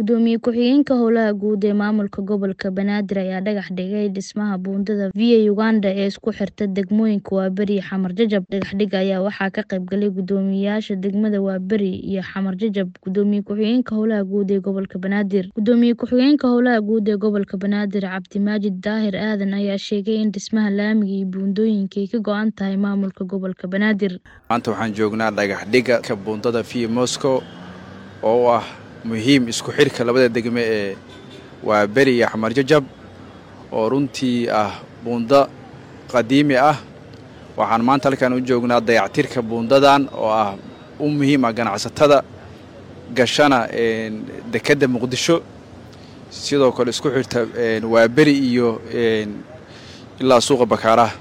Gudoomiye ku-xigeenka Howlaha Guud ee Maamulka Gobolka Banaadir ayaa dhagax dhigay dhismaha buundada Via Uganda ee isku xirta degmooyinka Waaberi iyo Xamar Jajab. Dhagaxdhigga ayaa waxaa ka qayb galay guddoomiyeyaasha degmada Waaberi iyo Xamar Jajab, Gudoomiye ku-xigeenka Howlaha Guud ee Gobolka Banaadir. Gudoomiye ku-xigeenka Howlaha Guud ee Gobolka Banaadir Cabdimaajid Daahir Aadan ayaa sheegay in dhismaha laamiga iyo buundooyinka ay ka go'an tahay maamulka gobolka Banaadir. maanta waxaan joognaa dhagaxdhigga ka buundada Via Moscow oo u ah muhiim isku xirka labada degme ee Waaberi iyo Xamar Jajab oo runtii ah buundo qadiimi ah waxaan maanta halkan u joognaa dayactirka buundadan oo ah u muhiim ah ganacsatada gashana dekedda muqdisho sidoo kale isku xirta Waaberi iyo ilaa suuqa bakaaraha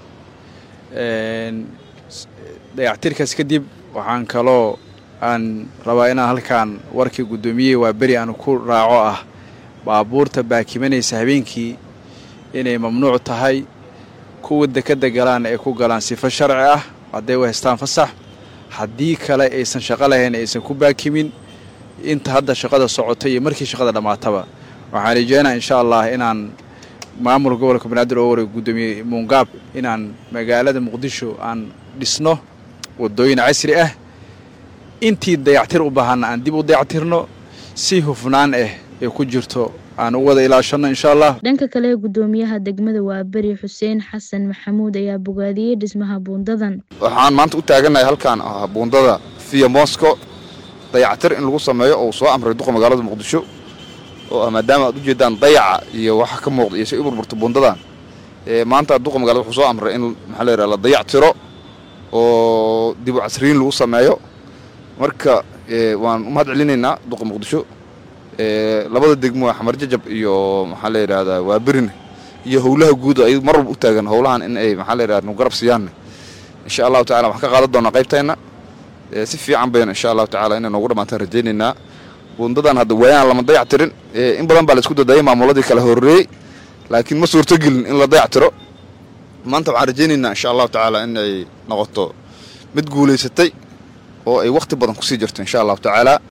dayactirkaas kadib waxaan kaloo aan rabaa inaan halkan warkii guddoomiye Waaberi aan ku raaco ah baabuurta baakimanaysa habeenkii inay mamnuuc tahay kuwa dekedda galaan ay ku galaan sifo sharci ah hadday u haystaan fasax haddii kale aysan shaqo lahayn aysan ku baakimin inta hadda shaqada socota iyo markii shaqada dhammaataba waxaan rajeynaa insha allah inaan maamulka gobolka banaadir oo wareeg guddoomiye muungaab inaan magaalada muqdisho aan dhisno waddooyin casri ah intii dayactir u baahanna aan dib u dayactirno si hufnaan ah ee ku jirto aan u wada ilaashanno insha allah dhanka kale guddoomiyaha degmada Waaberi Xuseen Xasan Maxamuud ayaa bogaadiyey dhismaha buundadan. waxaan maanta u taagannahay halkaan ah buundada Via Moscow dayactir in lagu sameeyo oo soo amray duqa magaalada muqdisho oo ah maadaama aad u jeedaan dayaca iyo waxa ka muuqda iyo si u burburta buundadan ee maanta duqa magaalada wuxuu soo amray in maxaa la yidhaha la dayactiro oo dib u casriyin lagu sameeyo marka waan u mahad celinaynaa duqa muqdisho labada degmo xamar jajab iyo maxaa la yidhahdaa waaberine iyo howlaha guud ay mar walba u taagan howlahan in ay maxaa la yidhahda nu garab siiyaanne insha allahu tacala waxaan ka qaadan doonaa qaybteenna si fiican bayna insha allahu tacala inay noogu dhammaantaan rajaynaynaa buundadan hadda waayaan lama dayactirin in badan baa la isku dadayay maamuladii kala horreeyey laakiin ma suurtogelin in la dayactiro maanta waxaan rajaynaynaa insha allahu tacaala in ay noqoto mid guulaysatay oo ay wakhti badan kusii jirto insha allahu tacaala